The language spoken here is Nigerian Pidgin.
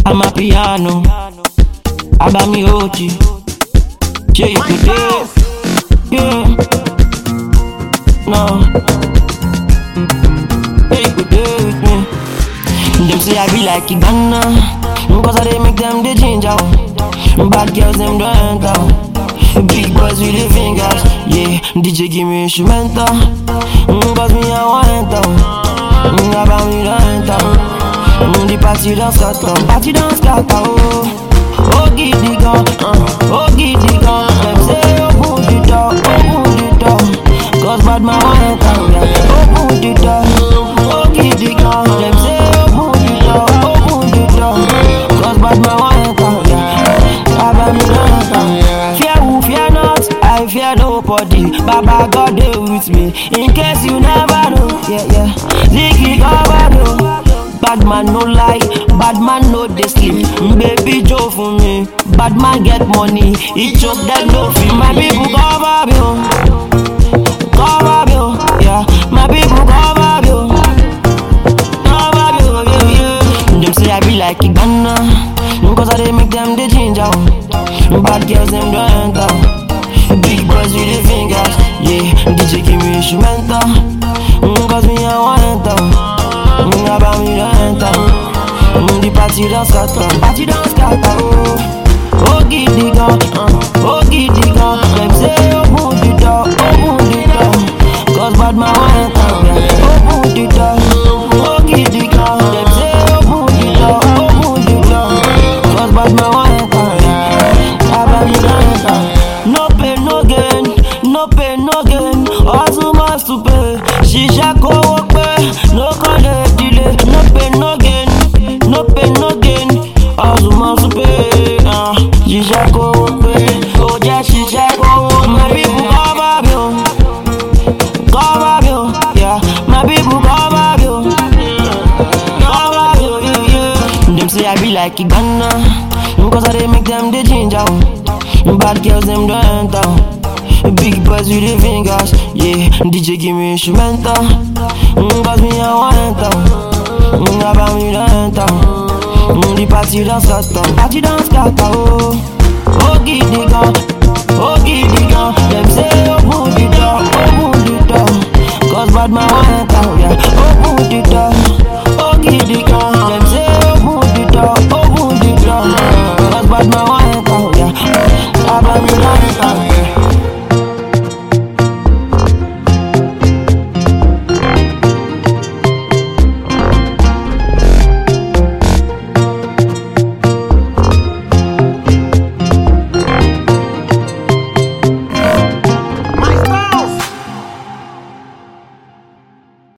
I'm a piano. Abami Ochi. Yeah, you could do. Yeah. No. Yeah, you could do with me. Them say I be like Ghana. Cause I they make them the ginger. Bad girls them don't enter. Big boys with the fingers. Yeah, DJ give me instrumental. Cause me I want enter. About me don't enter. The party don't scatter. Party don't scatter. Oh. Oh, giddy gun, uh, oh, giddy gun. Them say, open the door, open the door. Cause bad man want enter, yeah. Open the door, oh, giddy gun. Them say, open the door, open the door. Cause bad man want enter, yeah. Baba me don't enter. Fear who, fear not, I fear nobody. Baba God dey with me. In case you never know, yeah, yeah. Ziggy cover though. Bad man no lie, bad man no dey sleep. Baby Joe for me, bad man get money. He choke that no fee. My people cover me, oh. cover me, oh. yeah. My people cover me, oh. cover me, oh, yeah, yeah. Them say I be like Ghana, cause I dey make them the ginger. oh. Bad girls them don't enter. Big boys with the fingers, yeah. DJ give me instrumental, cause me I want enter. Mm, about me don't enter. Mm, the party don't scatter. Party don't scatter. Oh, oh, giddy gun. Uh, oh, giddy gun. Them say open the door, open the door. Cause bad man want enter. Yeah. Open the door. Oh, giddy gun. Them say open the door, open the door. Cause bad man want enter. Yeah. About me don't enter. No pain, no gain. No pain, no gain. Hustle must to pay. Shisha go pay. No call it delay. No pain, no gain. No pain, no gain. Hustle must pay. Uh, shisha go pay. Oh, yeah, shisha go. My people cover me. oh. Cover me. oh. Yeah, my people cover me. oh. Cover me. oh, Yeah, yeah. Them say I be like Ghana. Cause I they make them the ginger. oh. Bad girls them don't enter. Big boys with the fingers, yeah. DJ give me instrumental. Mm, Cause me I want enter. Mm, about me don't enter. Mm, the party don't scatter. Party don't scatter. Oh, oh, giddy gun. Oh, giddy gun. Them say open the door, open the door. Cause bad man want enter, yeah. Open the door.